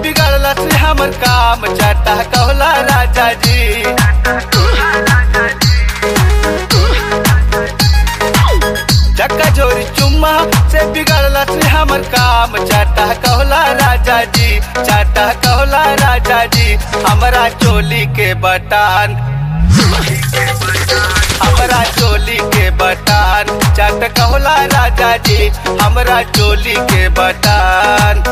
बिगड़ला से हमर काम चाटा कहला राजा जी चक्का जोरी चुम्मा से बिगड़ला से हमर काम चाटा कहला राजा जी चाटा कहला राजा जी हमरा चोली के बटान हमरा चोली के बटान चट कहला राजा जी हमरा चोली के बटान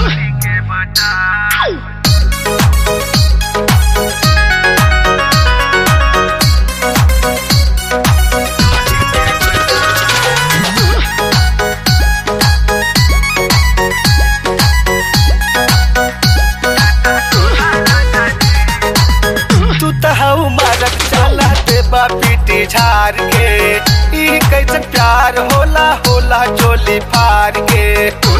तू तो हऊ मारक चला दे पीटी झार के ई कैसे प्यार होला होला चोली फार के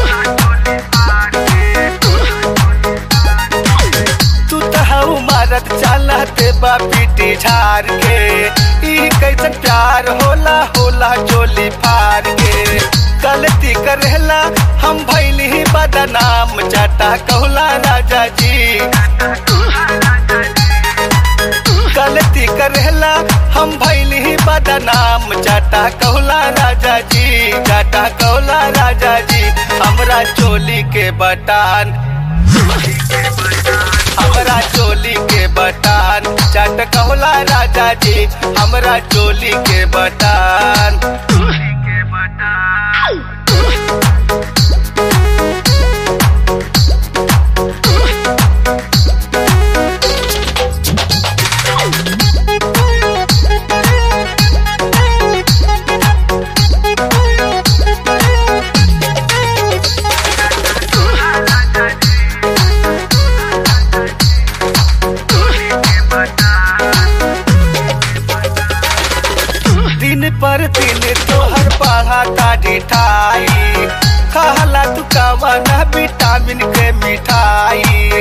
तू तो हऊ मारक चला दे पीटी झार के ई कैसे प्यार होला होला चोली फार के गलती करेला हम भैली ही बदनाम चाटा कहला राजा जी गलती करेला हम भैली ही बदनाम चाटा कहला राजा जी चाटा कहला राजा जी हमरा चोली के बटान हमरा चोली के बटान चाट कहला राजा जी हमरा चोली के बटान दिन पर दिन तोहर बढ़ा ताड़ी ठाई कहला तू कवन विटामिन के मिठाई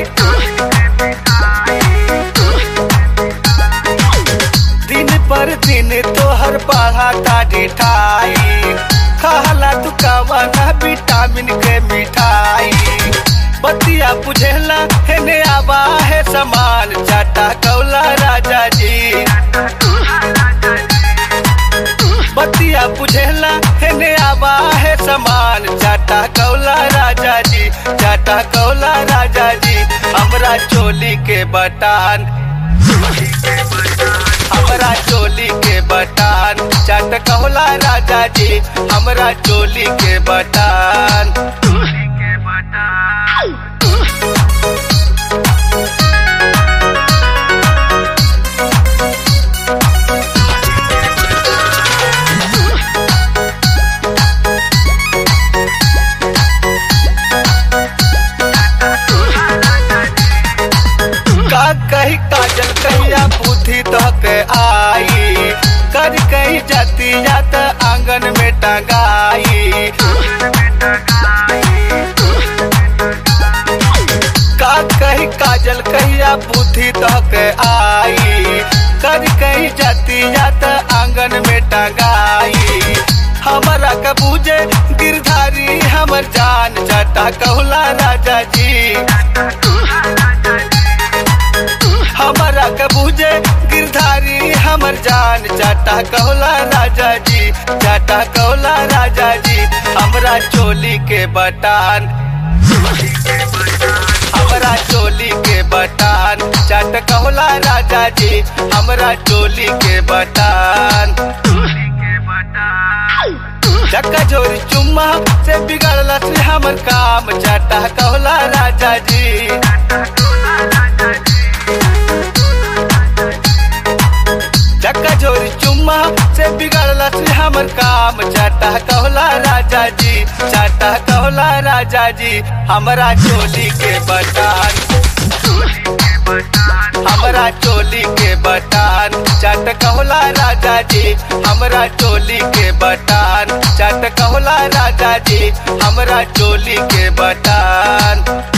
दिन पर दिन तोहर बढ़ा ताड़ी ठाई कहला तू कवन विटामिन के मिठाई बतिया बुझेला हेने आवा है समान चाटा कौला राजा जी बतिया बुझेला हेने आवा है समान चाटा कौला राजा जी चाटा कौला राजा जी हमरा चोली के बटान हमरा चोली के बटान चाट कौला राजा जी हमरा चोली के बटान का कही काजल कहिया बुद्धि तक आई कर कही जाती जात आंगन में टंगाई का कही काजल कहिया बुद्धि तक आई कर कही जाती जात आंगन में टंगाई हमारा कबूजे गिरधारी हमर जान जाटा कहला राजा जी हमारा कबूजे गिरधारी हमर जान चाटा कहला राजा जी चाटा कहला राजा जी हमरा चोली के बटान हमरा चोली के बटान चाट कहला राजा जी हमरा चोली के बटान चक्का जोरी चुम्मा से बिगड़ला से हमर काम चाटा कहला राजा जी चक्का जोरी चुम्मा से बिगड़ला से हमर काम चाटा कहला राजा जी चाटा कहला राजा जी हमरा चोली के बटान हमरा चोली के बटान चाट कहला राजा जी हमरा चोली के बटान चाट कहला राजा जी हमरा चोली के बटान